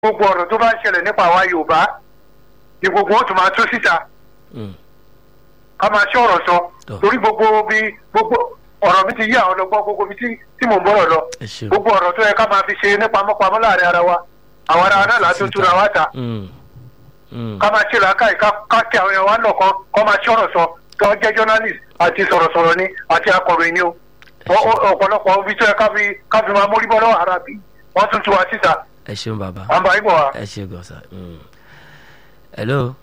gbogbo ọ̀rọ̀ tó bá ń ṣẹlẹ̀ nípa àwa yorùbá ni gbogbo ó tún máa tú síta Mm. ká máa ṣe ọ̀rọ̀ sọ Tọ́. torí gbogbo bí gbogbo ọ̀rọ̀ mi ti yí àwọn ọlọ́gbọ́n gbogbo mi tí tí mò ń bọ̀rọ̀ lọ ẹ ṣeun. gbogbo ọ̀rọ̀ tó yẹ ká máa fi ṣe ní pamọ́pamọ́ láàrin ara wa àwọn ará wa náà látún túra wá ta Mm. Mm. ká máa ṣe làákàyè ká ká kí àwọn èèyàn wa náà kan kọ́ máa ṣe ọ̀rọ̀ sọ kí wọ́n jẹ́ journalist àti sọ̀rọ̀sọ̀rọ̀ ni àti akọ̀ròyìn ni o Ọ- ọ- ọ̀pọ̀lọpọ̀ ibi tó yẹ ká fi ká fi máa mórí bọ́ lọ́wọ́ ara bí wọ́n tún tú wa síta ẹ ṣeun bàbá à ń bá yín bọ̀ wá. ẹ ṣe gan sa. Mm. hello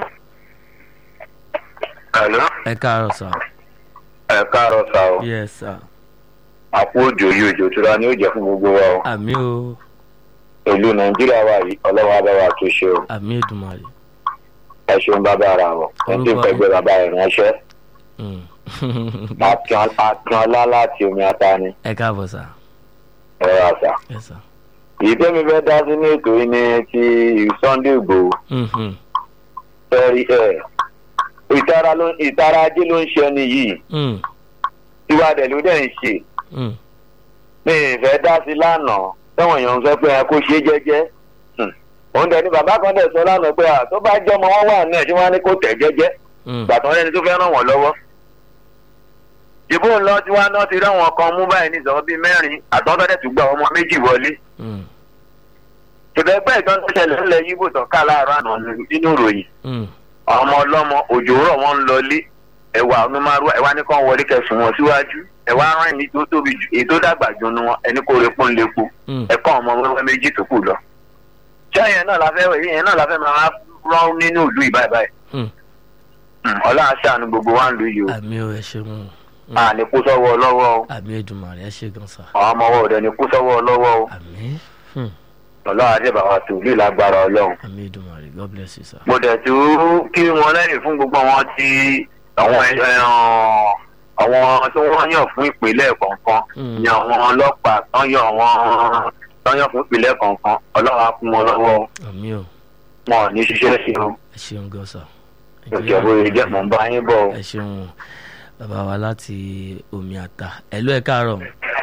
Hello. ẹ káàárọ̀ sà. ẹ káàárọ̀ sá o yes sir. àpò òjò yìí òjò tura ni ó jẹ́ fún gbogbo wa o àmì o ìlú nàìjíríà wa yìí ọlọ́wọ́ abẹ́wà tó ṣe o àmì èdùmàrè. ẹ ṣeun bàbá ara wọn ẹ ti Orúkọ fẹ́ gbé bàbá rẹ̀ ránṣẹ́ Mm. akínọlá láti omi ata ni ẹ káàbọ̀ sà. ẹ̀rọ àṣà yes sir. èyí tẹ́mi fẹ́ dá sí ní ètò yìí ni ti sunday igbòho Mhm. ẹ̀rí ẹ̀ ìtara ló ìtara ajé ló ń ṣe ẹni yìí Mm. tiwa dẹ̀ ló dẹ̀ ń ṣe Mm. mi ì fẹ́ dá sí lánàá tẹ́wọ̀n èèyàn ń sọ pé ẹ kó ṣe jẹ́jẹ́ Hmm. òun dẹ̀ ni bàbá kan dẹ̀ sọ lánàá pé à tó bá jẹ́ ọmọ wọn wà náà tí wọ́n á ní kó tẹ̀ jẹ́jẹ́ Mm. gbàtàn lẹ́ni tó fẹ́ ràn wọ́n lọ́wọ́. ìbò ńlọ tí wọ́n á ná ti ráwọn kan mú báyìí ní ìsọ̀rọ̀ bíi mẹ́rin àtọ́tọ́ dẹ̀ tún gba ọmọ méjì wọlé. Mm. ṣùgbọ́n ìtàn tó ṣẹlẹ̀ ńlẹ̀ yíbò tán ká láàárọ̀ àná nínú ìròyìn Mm. àwọn ọmọ ọlọ́mọ òjò rọ̀ wọ́n ń lọlé ẹ̀wà onímọ̀rú ẹ̀wà ní kàn wọlé kẹsùn wọn síwájú ẹ̀wà rán ẹni tó tóbi jù èyí tó dàgbà jù nu wọn ẹni kó repo ń lepo Mm. ẹ̀kọ́ ọmọ wẹ́wẹ́ méjì tó kù lọ. ṣé ẹ̀yẹn náà la fẹ́ ẹ̀yẹn náà la fẹ́ máa rán nínú ìlú ìbáyìí Mm. ọlọ́run aṣáánu gbogbo wa ń lu yìí o àmì o ẹ ṣeun. Mm. a ní kú sọ́wọ́ ọlọ́wọ́ o àmì èdùmàrè ẹ ṣe gan sa. àwọn ọmọ wa ò dẹ̀ ní kú sọ́wọ́ ọlọ́wọ́ o àmì. Mm. ọlọ́run àdébàwà tó lù lágbára ọlọ́run. àmì èdùmàrè god bless you sir. mo dẹ̀ tó kí wọn lẹ́yìn fún gbogbo àwọn tí àwọn ẹran àwọn tí wọ́n yàn fún ìpínlẹ̀ kọ̀ọ̀kan Mm. yan àwọn ọlọ́pàá tán yàn wọ́n tán yàn fún ìpínlẹ̀ kọ̀ọ̀kan ọlọ́run á fún wọn lọ́wọ́ o. àmì o wọn ò ní ṣiṣẹ́ sí o ẹ ṣeun gan sa. ìjọba ìjẹ́ mọ̀ ń bá yín bọ̀ o. ẹ ṣeun bàbá wa láti omi àta ẹ ló ẹ káàárọ̀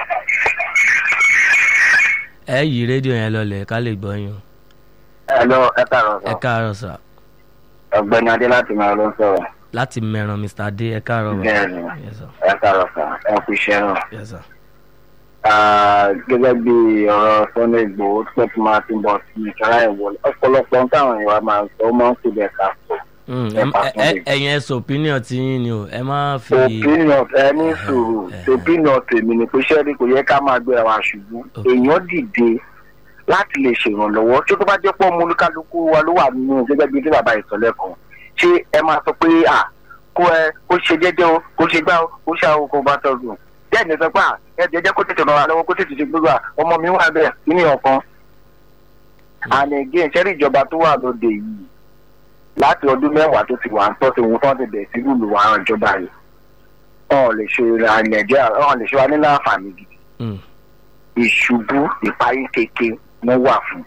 ẹ yí rédíò yẹn lọlẹ̀ ká lè gbọ́ yín o. ẹ̀lọ́ ẹ kàrọ̀ ẹ káàárọ̀ sà ọ̀gbẹ́ni adé láti máa ló ń sọ̀rọ̀ láti mẹ́ran mr adé ẹ káàárọ̀ bàbá. Bẹ́ẹ̀ni. Yes, sir. ẹ kàrọ̀ sà ẹ kú iṣẹ́ náà. Yes, sir. gẹ́gẹ́ bí ọ̀rọ̀ sunday igbòho tó tún máa ti bọ̀ sí ìkárá ìwọlé ọ̀pọ̀lọpọ̀ ń káwọn ìwà máa ń sọ ó máa ń kú bẹ́ẹ̀ ká sọ. Mm, Ẹ ẹ- pa ẹ- Sunday. ẹ- ẹ̀yin ẹ sọ opinion ti yín ni o ẹ má fi. opinion ẹni sùúrù ẹhẹ. opinion tèmi ni pé sẹ́ẹ̀rì kò yẹ ká máa gbéra wa ṣubú Ok. èèyàn dìde láti lè ṣèrànlọ́wọ́ tí tó bá jẹ́ pọ́ olúkálukú wa ló wà nínú gẹ́gẹ́ bí tí bàbá ìsọ̀lẹ̀ kan ṣé ẹ máa sọ pé à kó ẹ kó ṣe jẹ́jẹ́ o kó ṣe gbá o kó ṣe àwọn kó bá tọ́jú bẹ́ẹ̀ ni sọ pé à ẹ jẹ́jẹ́ kó tètè ràn wá lọ́wọ́ kó tètè ṣe gbogbo à ọmọ mi wà bẹ́ẹ̀ nínú ọ̀kan and again ṣẹ́rí ìjọba tó wà lóde yìí láti ọdún mẹ́wàá tó ti wà ń tọ́ sí ohun tó ti bẹ̀rẹ̀ sí lùlù wà hàn ìjọba yìí wọn ò lè ṣe ra nàìjíríà wọn ò lè ṣe wa nílò àǹfààní gidi Mm, ìṣubú ìparí keke wọn wà fún.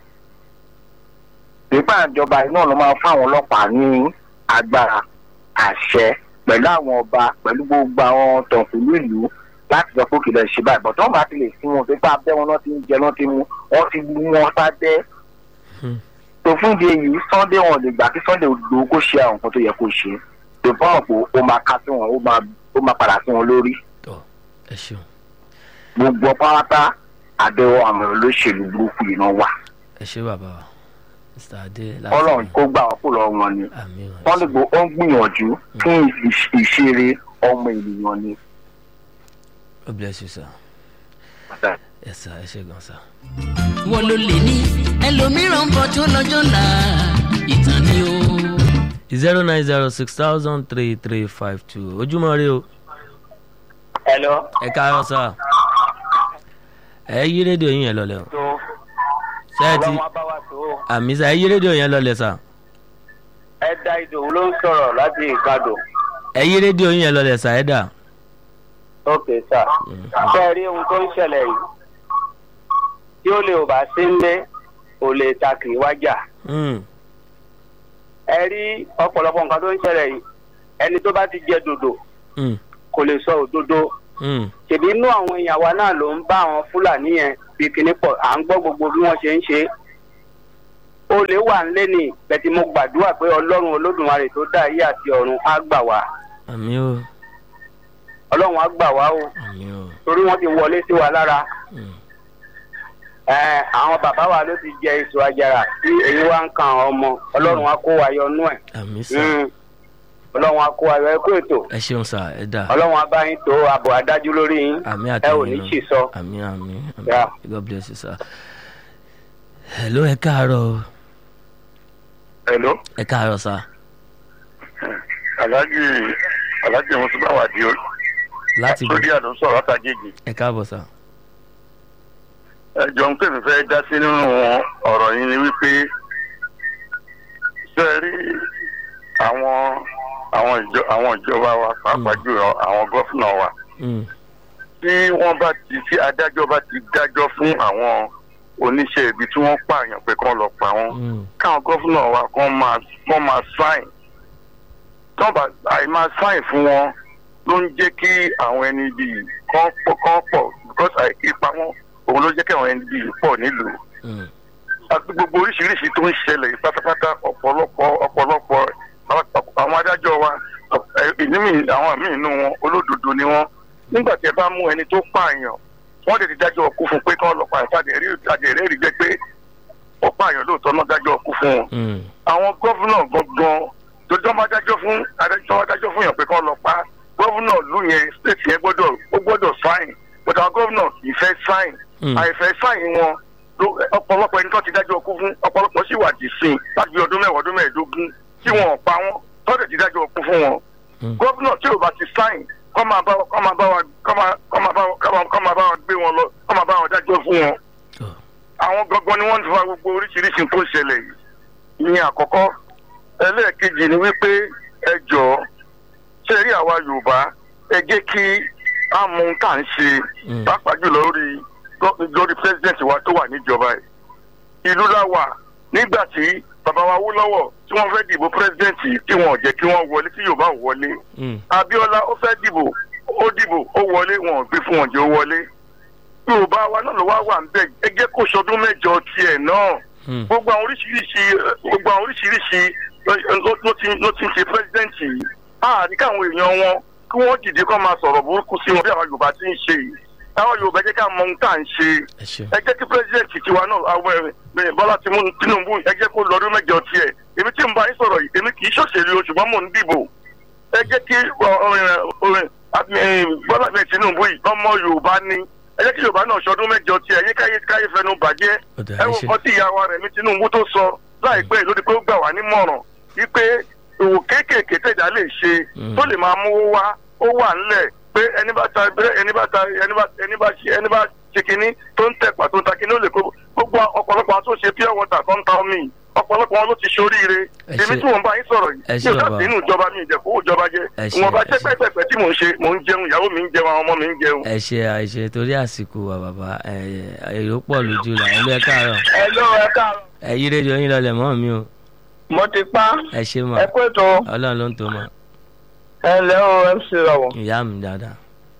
nípa ìjọba yìí náà ló máa fún àwọn ọlọ́pàá ní agbára àṣẹ pẹ̀lú àwọn ọba pẹ̀lú gbogbo àwọn tọ̀kùlú ìlú láti sọ pé kìlọ̀ ṣe báyìí bọ̀tọ́ wọn bá ti lè fún wọn pé bá abẹ́ wọn náà ti ń jẹ náà ti mú wọn ti mú wọn sábẹ́. Hmm. tó fún ìdí èyí sunday wọn lè gbà kí sunday lò ó kó ṣe àwọn nǹkan tó yẹ kó ṣe tó fún ọ̀pọ̀ ó máa ká sí wọn ó máa ó máa padà sí wọn lórí tọ́ ẹ ṣeun gbogbo pátá àbẹ̀wò àwọn olóṣèlú burúkú yìí náà wà ẹ ṣe bàbá wa mr adé láti. ọlọ́run kó gbà wọ́n kó lọ́wọ́ wọn ni àmì o ẹ wọ́n lè ṣeun. gbọ́ ó ń gbìyànjú fún ìṣ- ìṣeré ọmọ ènìyàn ni. god bless you sir. yes sir ẹ ṣe gan sir. wọ́n ló lè ní ẹlòmíràn ń bọ̀ tó lọ́jọ́ là ìtàn ni o. zero nine zero six thousand three three five two ojúmọ́ rí o ẹ̀lọ́ ẹ káàárọ̀ sà ẹ yí rédíò yín yẹn lọlẹ̀ o tó ṣé ẹ ti abáwá tó àmì sà ẹ yí rédíò yẹn lọlẹ̀ sà ẹ̀dá ìdòwú ló ń sọ̀rọ̀ láti ìkadò. ẹ yí rédíò yín yẹn lọlẹ̀ sà ẹ dà. ókè sà ṣe rí ohun tó ń ṣẹlẹ̀ yìí tí ó lè ò bá sí ńlé ò lè ta kì í wájà. Mm, ẹ rí ọ̀pọ̀lọpọ̀ nǹkan tó ń ṣẹlẹ̀ yìí ẹni tó bá ti jẹ dòdò mm, kò lè sọ òdodo mm, ṣèbí inú àwọn èèyàn wa náà ló ń bá àwọn fúlàní yẹn bí kinní pọ̀ à ń gbọ́ gbogbo bí wọ́n ṣe ń ṣe olè wà ń lé ní bẹ̀tì mo gbàdúrà pé ọlọ́run olódùmarè tó dá ayé àti ọ̀run á gbà wá àmì o ọlọ́run á gbà wá o àmì o torí wọ́n ti wọlé sí wa lára Mm. Ẹ, àwọn bàbá wa ló ti jẹ èso àjàrà tí èyí wá ń kan àwọn ọmọ ọlọ́run á kó wa yọ nú ẹ̀ àmì sà Mm. ọlọ́run á kó wa yọ ẹ kó ètò ẹ ṣeun sà ẹ dà ọlọ́run á bá yín tó àbọ̀ adájú lórí yín àmì ẹ ò àtẹ̀yìn ní náà ṣì sọ. àmì àmì àmì Yeah. god bless you sir. hello ẹ káàárọ̀ o. hello ẹ káàárọ̀ sà alhaji alhaji musulman wadi láti bọ̀ lórí àdó sọ̀rọ̀ àtàgègè ẹ káàbọ̀ sà. ẹjọ ń pèmí fẹ́ dá sí nínú ọ̀rọ̀ yìí ni wípé ṣe rí àwọn àwọn ìjọ àwọn ìjọba wa pàápàá jùlọ àwọn gọ́fúnà wa Mm. tí wọ́n bá ti tí adájọ́ bá ti dájọ́ fún àwọn oníṣẹ́ ibi tí wọ́n pààyàn pé kán lọ pa wọ́n Mm. káwọn gọ́fúnà wa kán máa kán máa sáìn tán bá àìmáa sáìn fún wọn ló ń jẹ́ kí àwọn ẹni bíi kán pọ̀ kán pọ̀ because àì- ipa wọn òun ló jẹ́ kí àwọn ẹni bíi pọ̀ nílùú Mm. àti gbogbo oríṣiríṣi tó ń ṣẹlẹ̀ yìí pátápátá ọ̀pọ̀lọpọ̀ ọ̀pọ̀lọpọ̀ àwọn- àwọn adájọ́ wa ẹ, ìní mi àwọn míì nínú wọn olódodo ni wọ́n nígbà tí ẹ bá mú ẹni tó pààyàn wọ́n lè ti dájọ́ ọkú fún pé kán lọ pààyàn tàbí ẹ̀rí àjẹrẹ́ rí jẹ́ pé ó pààyàn lóòótọ́ náà dájọ́ ọkú fún wọn Mm. àwọn gọ́fúnà gangan dojọ́ máa dájọ́ fún adájọ́ máa dájọ́ fún yàn pé kán lọ pa gọ́fúnà lù yẹn state yẹn gbọ́dọ̀ ó gbọ́dọ̀ sáìn but àwọn gọ́fúnà kì í fẹ́ sáìn Mm. àìfẹ́ sáìn wọn ló ọ̀pọ̀lọpọ̀ ẹni tó ti dájọ́ ọkú fún ọ̀pọ̀lọpọ̀ sì wà dì sí i láti bí ọdún mẹ́wàá ọdún mẹ́ẹ̀ẹ́dógún tí wọn ò pa wọn tọ́jú ti dájọ́ ọkú fún wọn Mm. gọ́fúnà tí ò bá ti sáìn kọ́ máa bá kọ́ máa bá wa kọ́ máa kọ́ máa bá wa kọ́ máa- kọ́ máa bá wa gbé wọn lọ kọ́ máa bá wọn dájọ́ fún wọn Oh. àwọn gangan ni wọ́n ń fa gbogbo oríṣiríṣi tó ń ṣẹlẹ̀ yìí ìyẹn àkọ́kọ́ ẹlẹ́ẹ̀kejì ni wípé ẹ jọ̀ọ́ ṣe rí àwa yorùbá ẹ jẹ́ kí á mú un tá à ń ṣe Mm. pàápàá jùlọ lórí lórí president wa tó wà níjọba ẹ̀ ìlú la wà nígbà tí bàbá wa wó lọ́wọ́ tí wọ́n fẹ́ dìbò president yìí tí wọn ò jẹ́ kí wọ́n wọlé tí yorùbá ò wọlé Mm. abiola ó fẹ́ dìbò ó dìbò ó wọlé wọn ò gbé fún wọn jẹ́ ó wọlé yorùbá wa náà ló wá wà ń bẹ ẹ jẹ́ kó sọdún mẹ́jọ tiẹ̀ náà Mm. gbogbo àwọn oríṣiríṣi gbogbo àwọn oríṣiríṣi ló ló ti ló ti ń ṣe pírẹsidẹ́ǹtì yìí àní káwọn èèyàn wọn kí wọ́n dìde kó máa sọ̀rọ̀ burúkú sí wọn bí àwọn yorùbá ti ń ṣe yìí àwọn yorùbá jẹ́ ká mọ ohun tá à ń ṣe ẹ ṣe ẹ jẹ́ kí pírẹsidẹ́ǹtì tiwa náà àwọn ẹ̀rìn bọ́lá Tinubu- tinubu ẹ jẹ́ kó lọ́dún mẹ́jọ tiẹ̀ èmi tí ń bá yín sọ̀rọ̀ yìí èmi kì í ṣòṣèlú o ṣùgbọ́n mò ń dìbò ẹ jẹ́ kí ọ- ọ- ọ- ọ- bọ́lá mi tinubu yìí ọmọ yorùbá ni ẹ jẹ́ kí yorùbá náà ṣọdún mẹ́jọ tiẹ̀ yé káyé káyé fẹnu bàjẹ́ Ó dáa, ẹ ẹ wo ṣé. nǹkan tí ìyá wa rẹ̀ mi tinubu tó sọ láìpẹ́ lórí pé ó gbà wá nímọ̀ràn wípé òwò kéékèèké tẹ̀dá lè ṣe Mm. tó lè máa mówó wá ó wà ńlẹ̀ pé ẹni bá ta ẹni bá ta ẹni bá ẹni bá ṣe ẹni bá ṣe kinní tó ń tẹ̀pà tó ń ta kinní ó lè kó gbogbo ọ̀pọ̀lọpọ̀ àwọn tó ṣe pure water tó ń ta omi ọ̀pọ̀lọpọ̀ wọn ló ti ṣoríire Ẹ èmi ṣé. tí mò ń bá yín sọ̀rọ̀ Ẹ yìí ṣé mi ò bàbá. sáà sínú ìjọba mi ìjẹ̀kú ìjọba jẹ́ Ẹ ṣé, ìwọ̀nba ẹ ṣé. ṣẹ́pẹ́pẹ́pẹ́ tí mò ń ṣe mò ń jẹun ìyàwó mi ń jẹun àwọn ọmọ mi ń jẹun. ẹ ṣe àìṣe torí àsìkò wa bàbá ẹ èrò pọ̀ lójú la ẹ lọ ẹ káàárọ̀ ẹ ló ẹ káàárọ̀ ẹ yí rédíò yín lọlẹ̀ mọ́ mi o mo ti pa ẹ ṣe mọ ẹ kó ètò ọlọ́run ló ń tó mọ ẹ lẹ́ o mc rọ̀wọ̀. ìyá mi dáadáa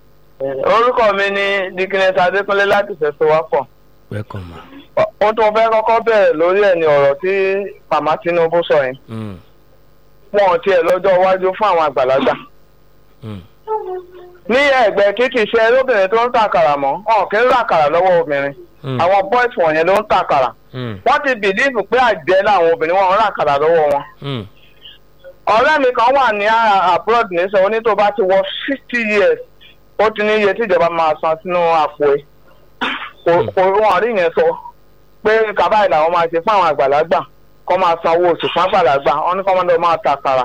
orúkọ mi ni dikines adékúnlé láti fẹsẹ̀ wá pọ̀. welcome ma. ohun tó fẹ́ kọ́kọ́ bẹ̀rẹ̀ lórí ẹ̀ ni ọ̀rọ̀ tí màmá tinubu sọ yẹn. Mm. wọn ò tiẹ̀ lọ́jọ́ iwájú fún àwọn àgbàlagbà. Mm. ní ẹ̀gbẹ́ títí iṣẹ́ lóbìnrin tó ń tàkàrà mọ́ ọ̀ kí ń ràkàrà lọ́wọ́ obìnrin. Mm. àwọn boys wọ̀nyẹn ló ń tàkàrà. Mm. wọ́n ti bìlíìfù pé àjẹ́ làwọn obìnrin wọn ń ràkàrà lọ́wọ́ wọn. Mm. ọ̀rẹ́ mi kan wà ní a- abroad ní sọ oní tó bá ti wọ fifty years ó ti ní iye tíjọba máa san sínú àpò ẹ̀ kò kò wọn rí yẹn sọ pé kàbáyé làwọn máa ṣe fún àwọn àgbàlagbà kọ́ máa san owó oṣù fún àgbàlagbà wọn ní kọ́ máa lọ máa ta àkàrà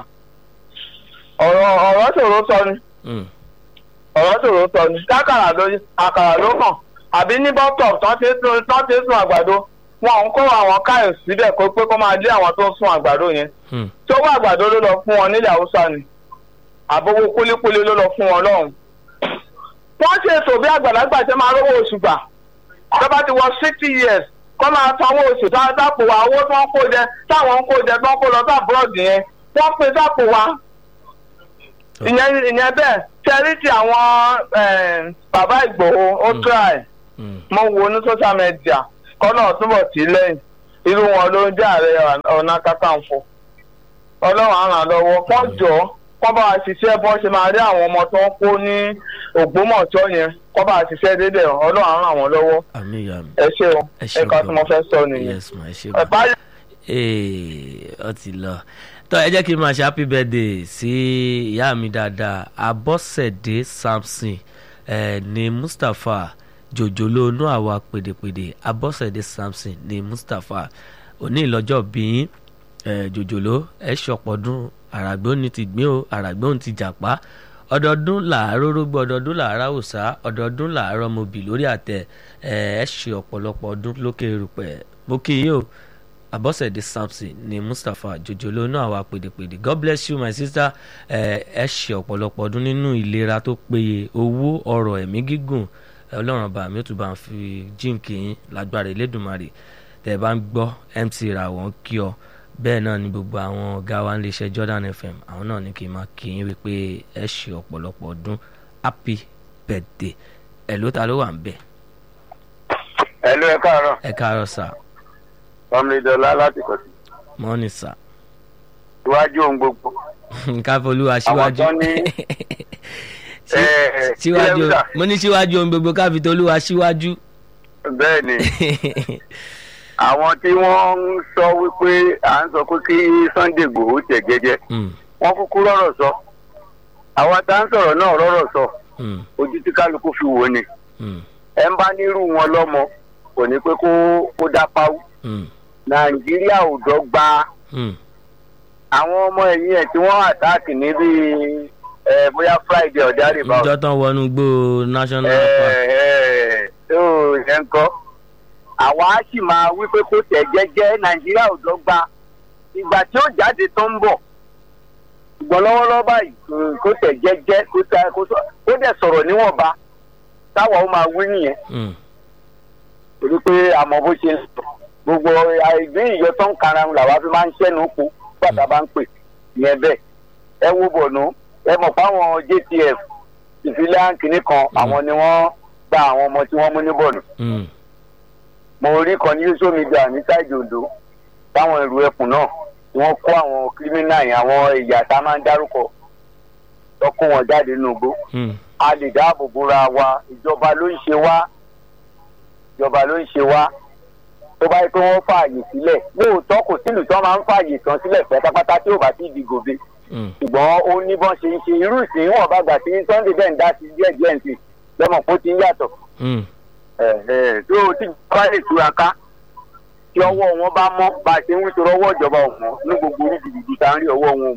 ọ̀rọ̀ ọ̀rọ̀ ṣòro sọ ni Mm. ọ̀rọ̀ ṣòro sọ ni kákàrà ló àkàrà ló kàn àbí ní bọ́tọ̀ tán ti sun tán ti sun àgbàdo wọn ò ń kó àwọn káyọ̀ síbẹ̀ kó pé kó máa lé àwọn tó ń sun àgbàdo yẹn Mm. tó wà àgbàdo ló lọ fún wọn nílẹ̀ haúsá ni àbówó kúlíkúlí ló lọ fún wọn lọ́hùn. wọ́n ṣe ètò bí àgbàlagbà ṣe máa rówó oṣù gbà tó bá ti wọ sixty years kọ́ máa sanwó oṣù tá a dápò wa owó tó ń kó jẹ táwọn ń kó jẹ tó ń kó lọ sí àbúrọ̀dì yẹn wọ́n pe dápò wa ìyẹn ìyẹn bẹ́ẹ̀ ṣẹ́rí ti àwọn eh, bàbá ìgbòho ó Mm. try Mm. mo wo ní social media kọ́nà túbọ̀ tí lẹ́yìn irú wọn ló ń jẹ́ ààrẹ ọ̀nà kakanfò ọlọ́run á ràn lọ́wọ́ kọ́ jọ kọ́ bá a ṣiṣẹ́ bọ́ ṣe máa rí àwọn ọmọ tó ń kó ní ògbómọ̀tọ́ yẹn kọ́ bá a ṣiṣẹ́ déédéé ọlọ́run á ràn wọ́n lọ́wọ́ àmì ìyá mi ẹ ṣe o ẹ ṣe ẹ̀ka tí mo fẹ́ sọ nìyẹn. yes ma ẹ ṣe ẹ ma bá ee ọ ti lọ tọ ẹ jẹ́ kí n máa ṣe happy birthday sí ìyá mi dáadáa abọ́sẹ̀dé samson ẹ ní mustapha jòjòló inú àwa pèdèpèdè abọ́sẹ̀dé samson ní mustapha òní ìlọ́jọ́ bíyín ẹ jòjòló ẹ ṣọpọ̀dún àràgbé òní ti gbé o àràgbé òní ti jàpá ọdọọdún làárọ̀ rógbó ọdọọdún làárọ̀ òòsà ọdọọdún làárọ̀ mobì lórí àtẹ ẹ ẹ ṣe ọ̀pọ̀lọpọ̀ ọdún lókè erùpẹ̀ mo kí yín o abọ́sẹ̀dé samson ní mustapha jòjòló náà wà pèdèpèdè god bless you my sister ẹ ẹ ṣe ọ̀pọ̀lọpọ̀ ọdún nínú ìlera tó péye owó ọrọ̀ ẹ̀mí gígùn ẹ, ọlọ́run ọba mi ó tún bá ń fi jíǹkì yín lágbára elédùnmarè tẹ̀ bá ń gbọ́ mc ràwọ̀ ń kí ọ bẹ́ẹ̀ náà ni gbogbo àwọn ọ̀gá wa ń lè ṣe jordan fm àwọn náà ní kí n máa kí yín wípé ẹ ṣe ọ̀pọ̀lọpọ̀ ọdún happy birthday ẹ̀ ló ta ló wà ń bẹ̀ ẹ ló ẹ káàárọ̀ ẹ káàárọ̀ sà ọmọdéjọlá láti kọ̀tì mọ́nì sà iwájú ohun gbogbo káfọlúwa àwọn síwájú tó ní Sí- ẹ, síwájú kílẹ̀ ń mo ní síwájú ohun gbogbo káfitolúwa síwájú. bẹ́ẹ̀ ni àwọn tí wọ́n ń sọ wípé à ń sọ pé kí sunday gbòó tẹ̀ jẹ́jẹ́ Mm, wọ́n kúkú rọ̀rọ̀ sọ àwa tá ń sọ̀rọ̀ náà rọ̀rọ̀ sọ mm, ojú tí kálukú fi wò ni mm, ẹ ń bá nírú wọn lọ́mọ kò ní pé kó kó dá páwú mm, nàìjíríà ò dọ́gba mm, àwọn ọmọ ẹ̀yìn ẹ̀ tí wọ́n àtáàkì ní bíi ẹ, bóyá friday ọ̀dà rìbá ìjọ tán wọnú gbó national ẹ park. ẹ tó yẹn ń kọ́ àwa á sì máa wí pé kó tẹ̀ jẹ́jẹ́ nàìjíríà ò dọ́gba ìgbà tí ó jáde tó ń bọ̀ ṣùgbọ́n lọ́wọ́lọ́wọ́ báyìí mm, kó tẹ̀ jẹ́jẹ́ kó tẹ̀ kó sọ- kó dẹ̀ sọ̀rọ̀ níwọ̀nba táwa ó máa wí nìyẹn Mm, torí pé àmọ́ bó ṣe ń sọ gbogbo ìgbé ìyọ tó ń kara làwa fi máa ń ṣẹ́nu po gbàtà bá ń pè yẹn bẹ́ẹ̀ ẹ wo bọ̀nú ẹ mọ̀ fáwọn jtf ìfilẹ̀ àǹkìní kan àwọn ni wọ́n gba àwọn ọmọ tí wọ́n mú ní bọ̀nú mm, mo rí kan ní social media ní sáìdì ondo táwọn èrò ẹkùn náà wọ́n kó àwọn kírímínà yẹn àwọn ẹ̀yà tá a máa ń dárúkọ tó kó wọn jáde nínú igbó mm, a lè dáàbò bóra wa ìjọba ló ń ṣe wá ìjọba ló ń ṣe wá tó bá yẹ pé wọ́n fààyè sílẹ̀ lóòótọ́ kò sílùú tí wọ́n máa ń fààyè tán sílẹ̀ pátápátá tí ò bá sí ìdìgòbe mm, ṣùgbọ́n ó ní bọ́n ṣe ń ṣe irú ìsìn wọn bá gbà sí sunday bẹ́ẹ̀ ń dá sí díẹ̀ díẹ̀ ǹsìn lọ́mọ kó ti ń yàtọ̀ mm. ẹ̀ ẹ̀ tó o ti bá lè túra ká tí ọwọ́ wọn bá mọ́ bá a ṣe ń wí sọ̀rọ̀ ọwọ́ ìjọba ọ̀mọ́ ní gbogbo oríṣiríṣi tá à ń rí ọwọ́ wọn mọ́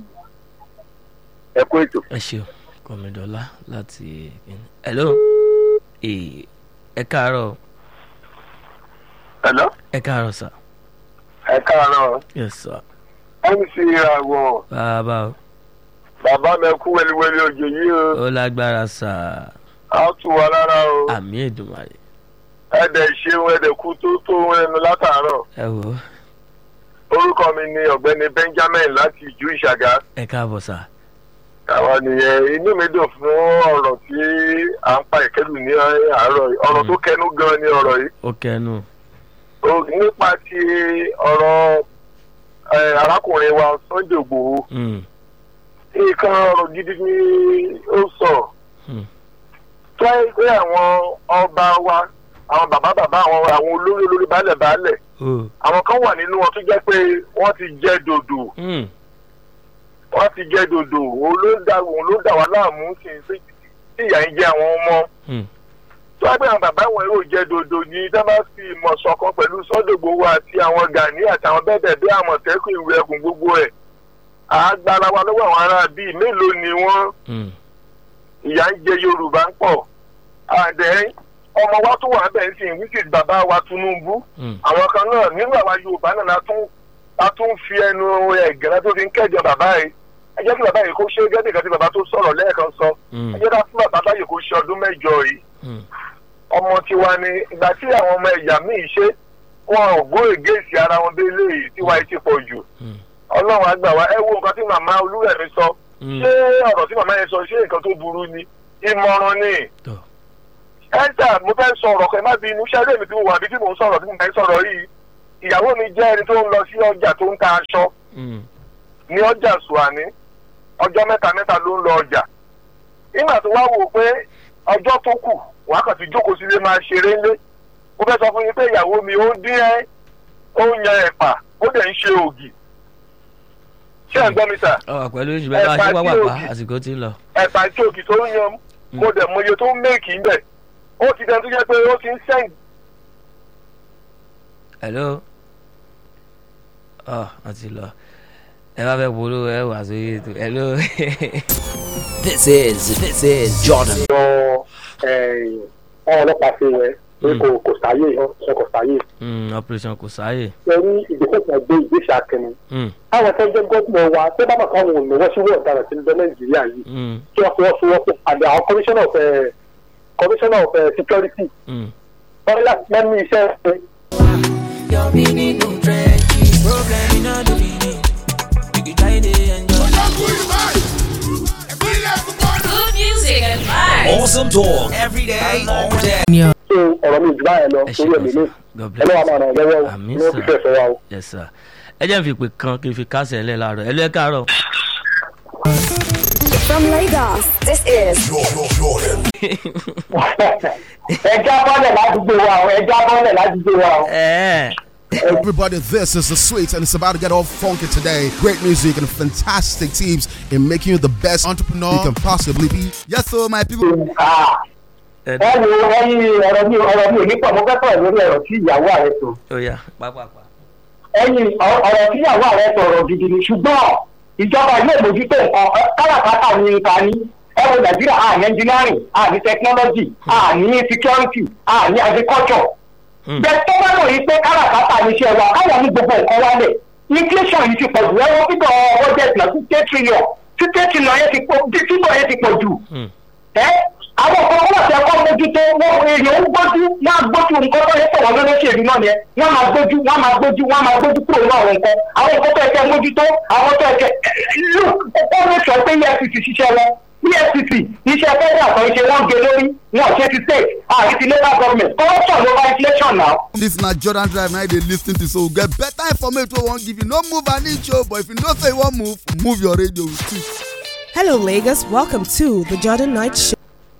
ẹ kó ètò. ẹ ṣeun kọmídọ́lá láti hello ee ẹ káàárọ̀ ẹ̀lọ́ ẹ káàárọ̀ sà ẹ káàárọ̀ yes sir mc ìràwọ̀ bàbá o bàbá mi kú wẹliwẹli òjò yìí o ó lágbára sà á tù wá lára o àmì èdùmàrè ẹ̀dẹ̀ ṣeun ẹ̀dẹ̀ kú tó tó ẹnu látàárọ̀ ẹ wò ó orúkọ mi ni ọ̀gbẹ́ni benjamin láti ìjú ìṣàgá ẹ káàbọ̀ sà àwa nìyẹn inú mi dùn fún ọ̀rọ̀ tí à ń pa ìkẹ́lù ní àárọ̀ yìí ọ̀rọ̀ tó kẹnu gan ni ọ̀rọ̀ yìí ó kẹnu O- nípa ti ọ̀rọ̀ ẹ, arákùnrin wa sunday igbòho Mm, nǹkan ọ̀rọ̀ gidi ni ó sọ mm, tó ẹ pé àwọn ọba wa àwọn bàbá bàbá àwọn àwọn olórí olórí baálẹ̀ baálẹ̀ ó àwọn kan wà nínú wọn tó jẹ́ pé wọ́n ti jẹ́ dòdò mm, wọ́n ti jẹ́ dòdò òun ló dá òun ló dà wá láàmú sí i sí tí ìyà ń jẹ àwọn ọmọ mm, tó wá pé àwọn bàbá wọn yóò jẹ́ dòdò ní tá bá fi ìmọ̀ ṣọ̀kan pẹ̀lú sọ́dọ̀gbò wa àti àwọn gani àtàwọn bẹ́ẹ̀ bẹ́ẹ̀ bí àmọ̀tẹ́kùn ìwé ẹkùn gbogbo ẹ̀ àgbára wa lọ́wọ́ àwọn ará bíi mélòó ni wọ́n mm, ìyà ń jẹ yorùbá ń pọ̀ àdẹ́ ọmọ wa tó wà bẹ́ẹ̀ sì ń wíkì bàbá wa tinubu mm, àwọn kan náà nínú àwa yorùbá náà la tún la tún fi ẹnu ẹ̀gẹ́rẹ́ tó fi ń kẹ́jọ bàbá yìí ẹ jẹ́ kí bàbá yìí kó ṣe gẹ́gẹ́ kan tí bàbá tó sọ̀rọ̀ lẹ́ẹ̀kan sọ mm, ẹ jẹ́ ká fún bàbá báyìí kó ṣe ọdún mẹ́jọ yìí mm, ọmọ tiwa ni ìgbà tí àwọn ọmọ ẹ̀yà míì ṣe wọn ò gbó ègéèsì ara wọn bí eléyìí tiwa yìí ti pọ̀ jù mm, ọlọ́run àgbà wa ẹ wo nǹkan tí màmá olúrẹ̀mí sọ mm. ṣé ọ̀rọ̀ tí màmá yẹn sọ ṣé nǹkan tó burú ni ìmọ̀ràn ni tọ́ ẹ̀ńtà mo fẹ́ sọ ọ̀rọ̀ kan ẹ má bí inú ṣẹ́lẹ̀ mi tí mo wà bí tí mo ń sọ̀rọ̀ tí mo fẹ́ sọ̀rọ̀ yìí ìyàwó mi jẹ́ ẹni tó ń lọ sí ọjà tó ń ta aṣọ Mm. ní ọjà suwani ọjọ́ mẹ́ta mẹ́ta ló ń lọ ọjà nígbà tó wá wò pé ọjọ́ tó kù wàá kàn ti jókòó sílé máa ṣeré ńlé ó fẹ́ sọ fún yín pé ìyàwó mi ó dín ẹ́ ó ń yan ẹ̀pà ó dẹ̀ ń ṣe ògì ṣé ẹ̀ ń gbọ́ mi sà ọ wà pẹ̀lú oṣù bẹ́ẹ̀ bá ṣe Ẹ̀pà tí pápá òkè. àsìkò tí ń lọ. ẹ̀pà tí ògì tó ń yan mo dẹ̀ mọ iye tó ń méèkì ń bẹ̀ ó ti dẹ̀ tó jẹ́ pé ó ti ń sẹ́ǹd hello ọ wọn ti lọ ẹ bá fẹ́ polówó ẹ wà sórí ètò hello. This is this is Jordan. lọ ọ̀hún ọlọ́pàá sí rẹ̀ pé kò kò sáyé ọ̀sẹ̀ kò sáyé Mm, operation kò sáàyè. ẹ̀rí ìgbésẹ̀ kan gbé ìgbésẹ̀ akẹni Mm, àwọn tó ń jẹ́ gómìnà wa tó bá bàtà àwọn òmìnira sí wọ́n ọ̀daràn sí ní nàìjíríà yìí mm, kí wọ́n fọwọ́sowọ́pọ̀ àti àwọn commissioner of eh, commissioner of eh, security mm. wọ́n ní láti lẹ́nu iṣẹ́ ṣe Your meaning no trenches. Problem in all the meaning. You can try to enjoy. Good music and vibes. Awesome talk every day, all day. so ọ̀rọ̀ mi jù báyẹn lọ ẹ ṣe lórí kò ẹ̀mí mi sá god ẹ lọ́wọ́ bless máa ràn lọ́wọ́ o Àmín, ní ó sir. fi fẹ́ sọ wa o. yes sir ẹ jẹ́ n fi pè kan kí n fi kásẹ̀ ẹ̀ lẹ́ láàárọ̀ ẹ lọ́ ẹ káàárọ̀. From Lagos, this is ẹja bọ́lẹ̀ ládùúgbò wa o ẹja bọ́lẹ̀ ládùúgbò wa o. ẹ Everybody, this is the sweet, and it's about to get all funky today. Great music and fantastic teams in making you the best entrepreneur you can possibly be. Yes, so my people. Ah, ẹ ẹ wo ẹyin ọ̀rọ̀ mi ọ̀rọ̀ mi ò ní pọ̀ mo fẹ́ sọ̀rọ̀ lórí ọ̀rọ̀ tí ìyàwó ààrẹ sọ. ó yá pápápá. ẹyin ọ- ọ̀rọ̀ tí ìyàwó ààrẹ sọ̀rọ̀ gidi ni ṣùgbọ́n ìjọba ilé ìmójútó nǹkan ẹ, káràkátà ní ìta ní ẹ wo nàìjíríà àní engineering àní technology àní security àní agriculture. Mm. bẹ́ẹ̀ tó bá lọ yìí pé káràkátà ní iṣẹ́ wa káwọn ní gbogbo nǹkan wálẹ̀ inflation yìí ti pọ̀ jù ẹ̀rọ fígọ̀ budget náà fifty trillion fifty trillion yẹn ti pọ̀ fígọ̀ yẹn ti pọ̀ jù Mm. ẹ àwọn kan wọn àti ẹkọ mójútó wọn èèyàn ń gbójú wọn á gbójú nǹkan tó yẹ sọ̀rọ̀ lólóṣèlú náà yẹn wọn máa gbójú wọn máa gbójú wọn máa gbójú kúrò ní àwọn nǹkan àwọn nǹkan tó yẹ kẹ mójútó àwọn tó yẹ kẹ look ó lè sọ pé efcc ṣiṣẹ́ wọn efcc iṣẹ́ federal kan ṣe wọ́n gé lórí wọn ṣe ti state àti ti local government corruption ló bá inflation now. This na Jordan Drive now they lis ten to so get better information wey wan give you. No move an inch o, but if you know say you wan move, move your radio. Hello, Lagos. Welcome to the Jordan Night Show.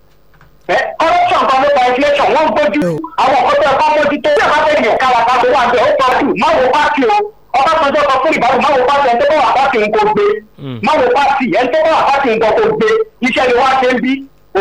ẹ corruption kan ló bá inflation wọ́n gbójú àwọn nǹkan tó yẹ kó mójútó tí a bá fẹ́ yàn kára ká tó wà bẹ́ẹ̀ ó tọ́jú má wo pátì o ọbásanjọ́ sọ fún ìbámu má wo pátì ẹni tó bá wà pátì ń kó gbé Mm. má wo pátì ẹni tó bá wà pátì ń kó kó gbé iṣẹ́ ni wọ́n á ṣe ń bí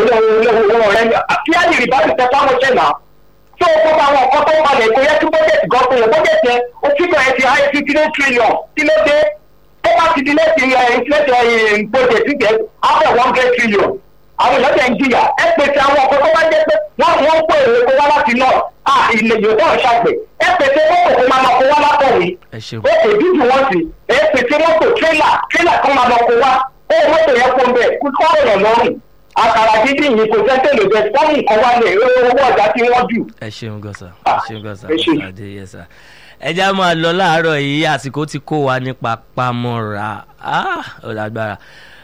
olówó rẹ̀ kí á lè rí bá ìtẹ́ sáwọn ṣẹ̀ náà tó o kó bá àwọn nǹkan tó ń balẹ̀ kó yẹ kí bọ́jẹ̀tì gan fún yẹn bọ́jẹ̀tì yẹn ó fígọ̀ ẹ ti háyé sí three trillion kí ló dé tó bá ti di lẹ́sìn inflation bọ́jẹ̀tì jẹ́ after one hundred trillion àwọn èèyàn tẹ̀ ń jìyà ẹ pèsè àwọn ọkọ̀ tó bá jẹ́ pé wọ́n wọ́n pè é kó wá láti náà à ilẹ̀ yorùbá ọ̀ṣàgbẹ̀ ẹ pèsè mọ́tò kó máa lọ kó wá látọ̀wé ẹ ṣeun. ó kò dúdú wọn sí ẹ pèsè mọ́tò tírélà tírélà kan máa lọ kó wá ó mọ́tò yẹn kó ń bẹ̀ kó sọ̀rọ̀ yàn lọ́rùn àkàrà dídì yìí kò sẹ́ńtẹ̀ lè bẹ̀ fọ́ọ̀mù nǹkan wá lẹ̀ owó ọjà tí wọ́n jù. ẹ ṣeun gọ́sà ẹ Ah, ṣeun gọ́sà ẹ ṣé. gọ́sà adé yẹsà ẹ já máa lọ láàárọ̀ yìí àsìkò ti kó wa ní papamọ́ra Ah, ó lágbára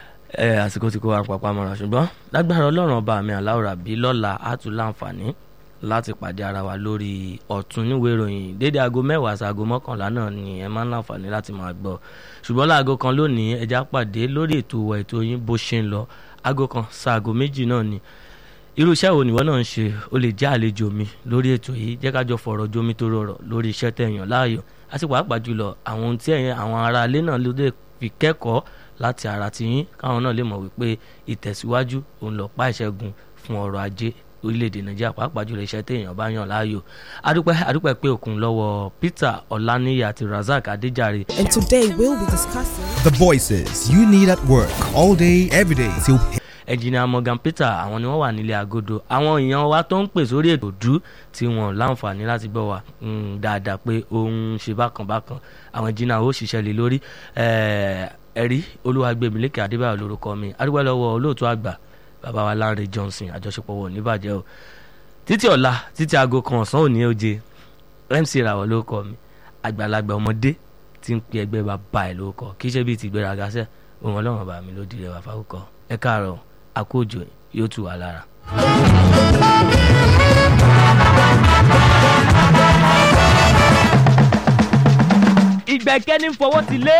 ẹ àsìkò ti kó wa ní papamọ́ra ṣùgbọ́n lágbára ọlọ́run ọba mi aláwòrán bí lọ́la á tún láǹfààní láti pàdé ara wa lórí ọ̀tún níwèé ìròyìn dédé aago mẹ́wàá sí aago mọ́kànlá náà ni ẹ máa ń láǹfààní láti máa gbọ́ ṣùgbọ́n láago kan lónìí ẹ já pàdé lórí ètò wa ètò yín bó ṣe ń lọ aago kan sí aago méjì náà ni irú iṣẹ́ wo nìwọ náà ń ṣe o lè jẹ́ àlejò mi lórí ètò yìí jẹ́ ká jọ fọ̀rọ̀ jomi tó rọrọ̀ lórí iṣẹ́ tẹ̀yàn láàyò àti pàápàá jùlọ àwọn ohun tí ẹ̀yin àwọn ará ilé náà ló lè fi kẹ́kọ̀ọ́ láti ara ti yín káwọn náà lè mọ̀ wípé ìtẹ̀síwájú òun lọ pa ìṣẹ́gun fún ọrọ̀ ajé orílẹ̀-èdè nàìjíríà pàápàá jùlọ iṣẹ́ téèyàn bá yàn láàyò adúpẹ́ adúpẹ́ pé òkun lọ́wọ́ peter ọláníyà àti razak adéjàre And today we'll be discussing. The voices you need at work all day, every day till ẹnjìnìà morgan peter àwọn ni wọ́n wà nílé agodo àwọn èèyàn wa tó ń pè sórí ètò dú tí wọ́n láǹfààní láti gbọ́ wa mm, dáadáa pé òun ṣe bákan bákan àwọn ẹnjìnìà ó ṣiṣẹ́ lé lórí Eh, ẹ̀rí olúwàgbẹ̀mílẹ́kẹ̀ adébáyọ̀ lórúkọ mi adúgbò lọ́wọ́ olóòtú àgbà bàbá wa lánrẹ johnson àjọṣepọ̀ wọ̀ níbàjẹ́ o títí ọ̀la títí aago kan ọ̀sán òní oje mc ràwọ̀ lórúkọ mi àgbàlagbà ọmọdé tí ń pe ẹgbẹ́ bàbá ẹ̀ lórúkọ kì í ṣe bíi ti ìgbéraga sẹ́ òun ọlọ́run bá mi ló di rẹ̀ wá fáwọ́kọ ẹ káàárọ̀ àkójọ yóò tù wá lára. gbẹ̀kẹ́ ní fọwọ́ ti lé